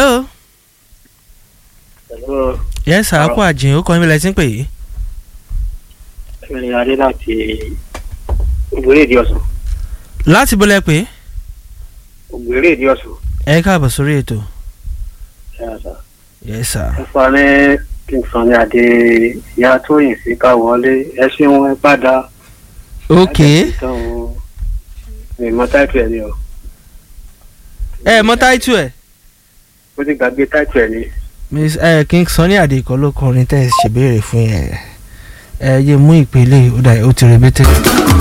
hello Hello, yes sir akọ àjìn ó kọ́ níbi lẹ́sìn pè é ẹ̀mí adé láti ògbéré ìdí ọ̀sán. láti bọ́lẹ̀ pé ògbéré ìdí ọ̀sán. ẹ káàbọ̀ sórí ètò Ẹ sà. yes sir ẹ fa ní kí n sàn ní adé ìyá tóyìn sí ká wọlé ẹ ṣeun ẹ padà. ok mi mọ táìtù ẹ ni o. ẹ mọ táìtù ẹ mo ti gbàgbé táìtù ẹ ni. miss ẹ king sunny adé kọ́ ló kọrin tẹ́ ẹ ṣèbéèrè fún yẹn ẹ yé mú ìpele ó dà ó ti rebete.